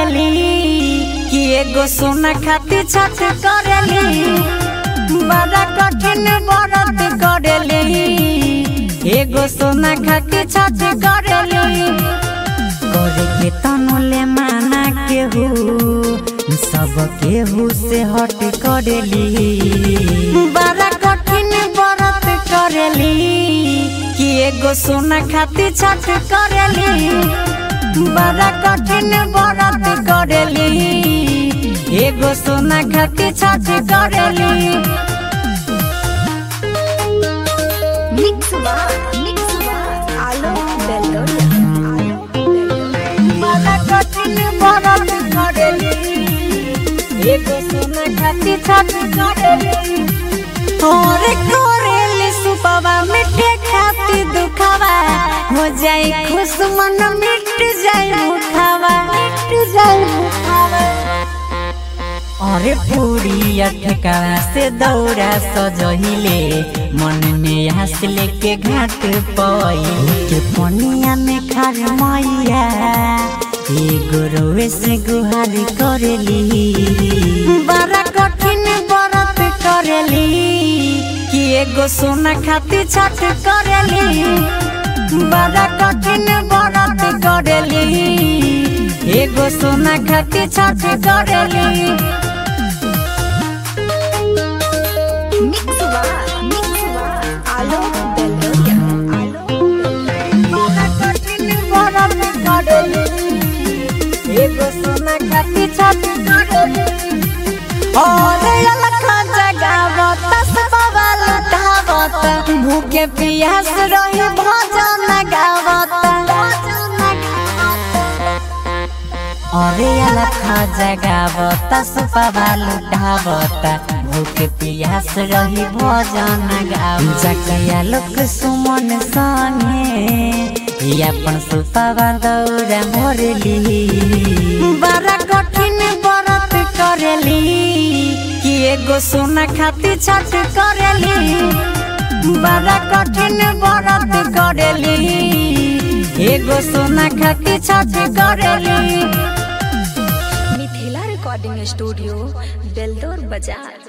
करेली कि एगो सोना खातिर छठ करेली बड़ा कठिन व्रत करेली एगो सोना खातिर छठ करेली करे के तनुले माना केहू सब केहू से हट करेली बड़ा कठिन व्रत करेली कि एगो सोना खातिर छठ करेली बड़ा कठिन व्रत करेली एगो सोना खातिर छठ करेली Mix Bar, Mix Bar, Alo Belloria, Alo बड़ा कठिन व्रत करेली एगो सोना खातिर छठ करेली और करेली सुपवा मिठे खातिर दुखावा हो जाए खुश मन मिट जाए मुखावा मिट जाए मुखावा अरे पूरी अटकावा से दौड़ा सजहिले मन में हंस लेके घाट पई के पनिया में खार मैया एगो रोवे से गुहार करेली बड़ा कठिन व्रत करेली कि एगो सोना खातिर छठ करेली बड़ा कठिन व्रत करेली एगो सोना खातिर छठ करेली Mix Bar, Mix Bar, Alo Belloria, Alo बड़ा कठिन व्रत करेली एगो सोना खातिर छठ करेली और अलखा जगावत सबवा लुटावत भूखे पियास रही भजन गावत अरे अलखा जगावत सबवा लुटावत भूखे पियास रही भजन गावत जकिया लोक सुमन संगे अपन सुपवा दौड़ा मोरली बड़ा कठिन व्रत करेली कि एगो सोना खातिर छठ करेली बड़ा कठिन व्रत करेली एगो सोना खातिर छठ करेली मिथिला रिकॉर्डिंग स्टूडियो बेलदौर बाजार